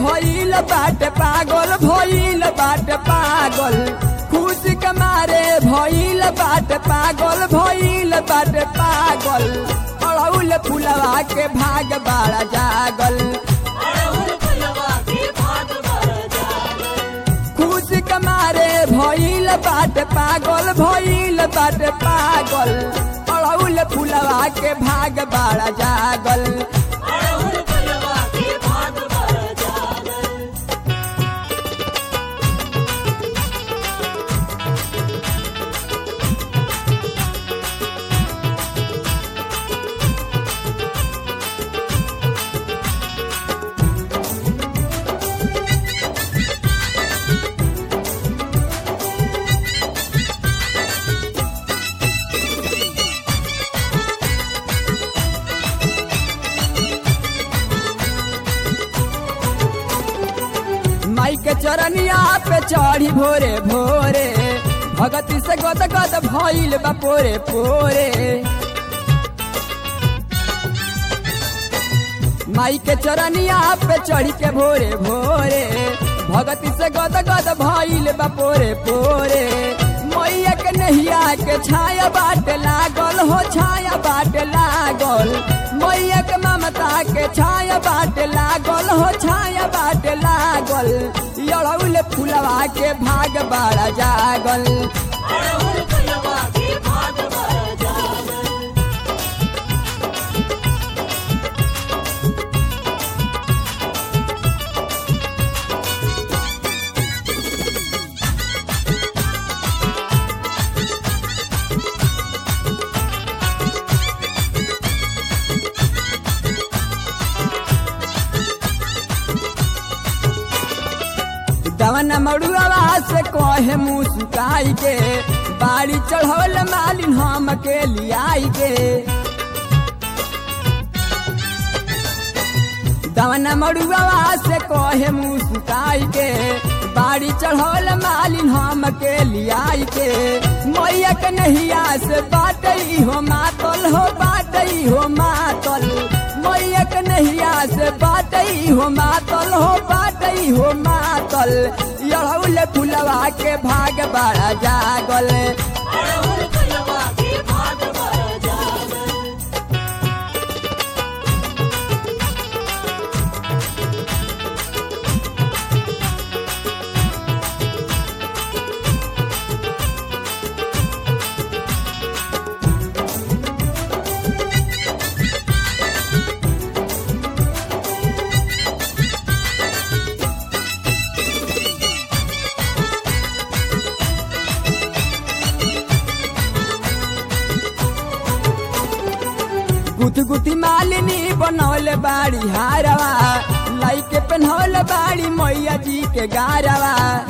भइल बाटे पागल भइल बाटे पागल खुशी के मारे भइल बाटे पागल भइल बाटे पागल अड़ौल फुलवा के भाग बाड़ा जागल खुशी के मारे भइल बाटे पागल भइल बाटे पागल अड़ौल फुलवा के भाग बाड़ा जागल माई के चरनिया पे चढ़ी भोरे भोरे भगती से गद गद भइल बा पोरे पोरे माई के चरनिया पे चढ़ी के भोरे भोरे भगती से गद गद भइल बा पोरे पोरे मैया के नहिया के छाया बाट लागल हो छाया बाट लागल मैया के ममता के छाया बाट लागल हो छाया बाट लागल अड़ौल फुलवा के भाग बाड़ा जागल दवन मड़ुआ से कहे मुँह सुकाई के बाड़ी चढ़ौल मालिन हम के लियाई के दवन मड़ुआ से कहे मुँह सुकाई के बाड़ी चढ़ौल मालिन हम के लियाई के मैया के नहिया से बाटई हो मातल हो बाटई हो मातल मैया के नहिया से बाटई हो मातल हो बाटई हो मातल अड़ौल फुलवा के भाग बड़ा जागल गुथ गुथी मालिनी बनौल बाड़ी हारवा लाई के पहनौल बाड़ी मैया जी के गारवा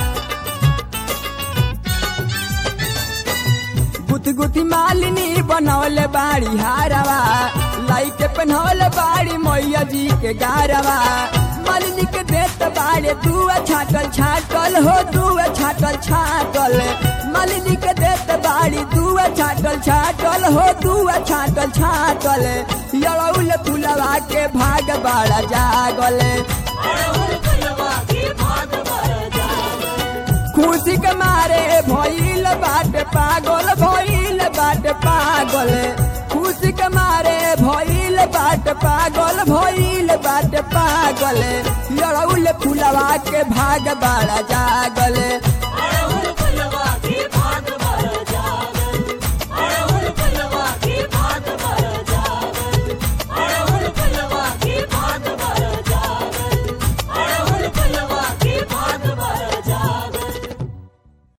गुथ गुथी मालिनी बनौल बाड़ी हारवा लाई के पहनौल बाड़ी मैया जी के गारवा मालिनी के देत बाड़े दुआ छाटल छाटल हो दुआ छाटल छाटल मालिनी के देत बाड़ी दुआ छाटल छाटल हो दुआ छाटल छाटल अड़ौल फुलवा के भाग बाड़ा जागल खुशी के मारे भइल बाट पागल भइल बाट पागल खुशी के मारे भइल बाट पागल भइल बाट पागल अड़ौल फुलवा के भाग बाड़ा जागल